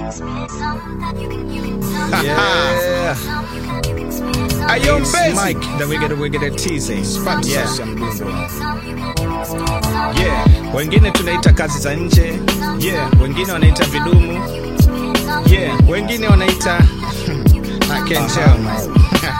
Yeah. Ayo It's Mbezi. Mike, the wicked wicked teasing. Spam Yeah. sauce ya mdundo. Yeah, wengine tunaita kazi za nje. Yeah, wengine wanaita vidumu. Yeah, wengine wanaita I can tell man.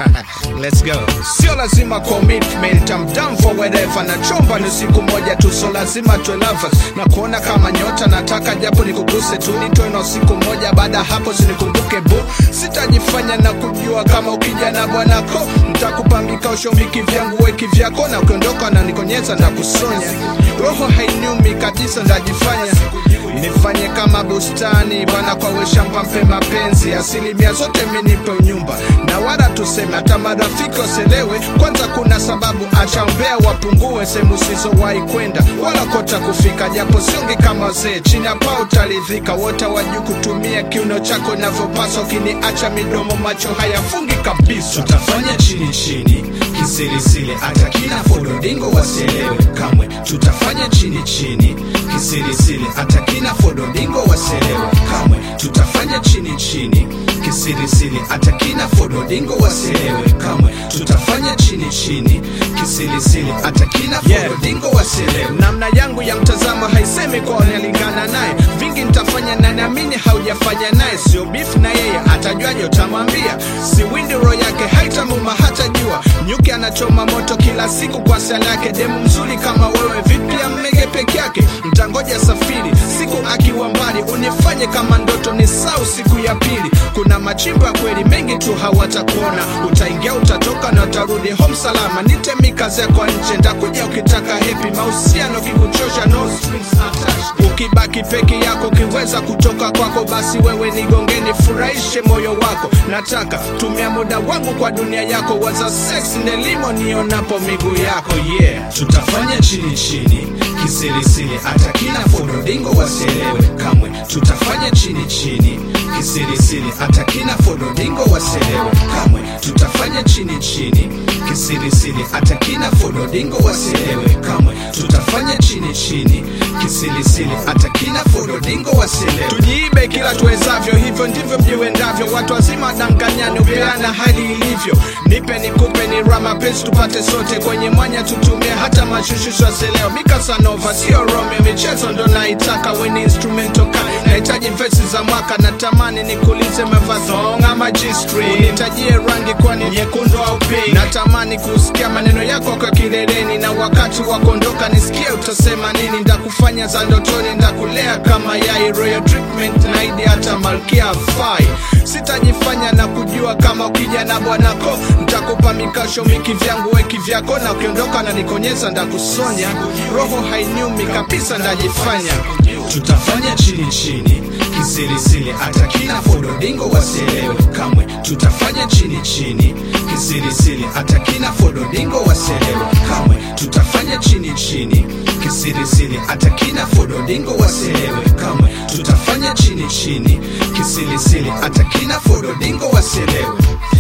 Let's go. sio lazima commitment I'm down for whatever na chomba ni siku moja tu so lazima tuwe lovers na kuona kama nyota nataka japo nikuguse tu nitoe na siku moja baada hapo sinikumbuke bu sitajifanya na kujua kama ukija na bwanako ntakupambika ushombiki vyangu weki vyako na ukiondoka na nikonyeza na kusonya roho hainiumi kabisa ndajifanya nifanye kama bustani bwana kwa weshamba mpe mapenzi asilimia zote minipe unyumba na wala tuseme hata marafiki waselewe kwanza kuna sababu achaombea wapungue sehemu sizowahi kwenda wala kota kufika japo siongi kama wazee chini hapa utaridhika wote wajuu kutumia kiuno chako inavyopaswa ukiniacha midomo macho hayafungi kabisa tutafanya chini chini kisirisiri hata kina fododingo wasielewe kamwe tutafanya chini chini kisirisiri hata kina fododingo wasielewe kamwe tutafanya chini chini kisirisiri hata kina fododingo wasielewe kamwe tutafanya chini chini kisirisiri hata kina Yeah. fododingo wasielewe namna yangu ya mtazamo haisemi kwa unalingana naye vingi nitafanya na naamini haujafanya naye sio beef na yeye atajuaje utamwambia si windi roho yake haitamuma hata jua nyuki anachoma moto kila siku kwa sala yake demu mzuri kama wewe vipi ammege peke yake mtangoja safiri siku akiwa mbali unifanye kama ndoto ni sau siku ya pili kuna machimbo ya kweli mengi tu hawatakuona utaingia utatoka na utarudi home salama nitemi kazi yako nje ntakuja ukitaka hepi mahusiano kikuchosha no strings attached ukibaki peke yako ukiweza kutoka kwako basi wewe nigongeni furahishe moyo wako nataka tumia muda wangu kwa dunia yako waza sex nelimo nionapo miguu yako yeah tutafanya chini chini kisirisiri hata kina fododingo wasielewe kamwe tutafanya chini chini kisirisiri hata kina fododingo wasielewe kamwe tutafanya chini chini kisirisiri hata kina fododingo wasielewe kamwe tutafanya chini chini kisirisiri hata kina fododingo wasielewe tujiibe kila tuwezavyo hivyo ndivyo viwendavyo watu wazima danganyani upeana hali ilivyo nipe nikupe ni rama pesi tupate sote kwenye mwanya tutumie hata mashushusho leo mikasanova sio rome michezo ndo naitaka weni instrumento ka nahitaji vesi za mwaka natamani nikulize mevazong ama gstri unitajie rangi kwani nyekundu au pink natamani kusikia maneno yako kwa kileleni na wakati wa kuondoka nisikie utasema nini ndakufanya za ndotoni ndakulea kama yai royal treatment naidi hata malkia fai sitajifanya na kujua kama ukija na bwanako ntakupa mikasho miki vyangu weki vyako na ukiondoka na nikonyeza ndakusonya roho hainiumi kabisa ndajifanya tutafanya chini chini kisirisiri hata kina fododingo wasielewe kamwe tutafanya chini chini kisirisiri hata kina fododingo wasielewe kamwe tutafanya chini chini kisirisiri hata kina fododingo wasielewe kamwe tutafanya chini chini kisirisiri hata kina fododingo wasielewe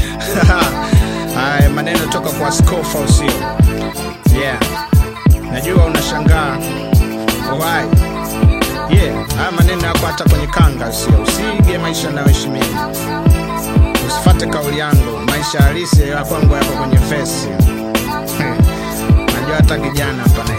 Haya maneno toka kwa skofa usio. Yeah. Najua unashangaa. Why? Yeah, haya maneno yako hata kwenye kanga usio. Usige maisha nayoheshimia. Usifate kauli yangu, maisha halisi ya kwangu yako kwenye fesi. Najua hata kijana hapa na